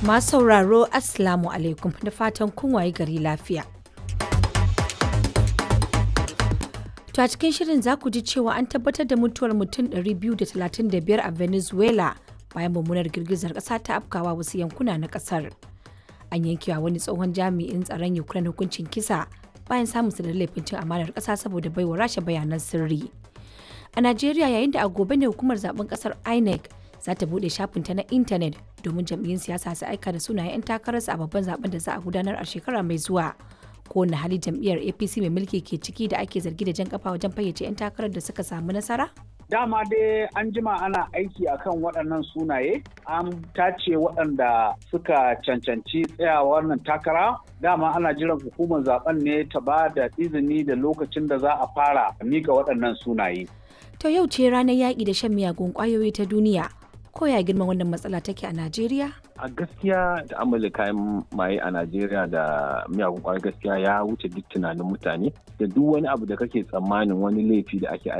Masu sauraro Assalamu alaikum da fatan kun waye gari lafiya. To a cikin shirin za ku ji cewa an tabbatar da mutuwar mutum 235 a Venezuela bayan mummunar girgizar ƙasa ta afkawa wasu yankuna na ƙasar. An yankewa wani tsohon jami'in tsaron Ukraine hukuncin kisa bayan samun da laifin cin amanar ƙasa saboda baiwa rasha bayanan sirri. A Najeriya yayin da a gobe ne hukumar zaben ƙasar INEC za ta buɗe shafinta na intanet domin jam'iyyun siyasa su aika da sunayen 'yan takararsu a babban zaben da za a gudanar a shekara mai zuwa. Kowane hali jam'iyyar APC mai mulki ke ciki da ake zargi da jan kafa wajen fayyace 'yan takarar da suka samu nasara? Dama dai an jima ana aiki akan waɗannan sunaye, an tace waɗanda suka cancanci tsayawa wannan takara. Dama ana jiran hukumar zaben ne ta ba da izini da lokacin da za a fara mika waɗannan sunaye. To yau ce ranar yaƙi da shan miyagun ƙwayoyi ta duniya. Ko ya girman wannan matsala take a Najeriya? a gaskiya da amala kayan maye a najeriya da miyagun kwayar gaskiya ya wuce duk tunanin mutane da duk wani abu da kake tsammanin wani laifi da ake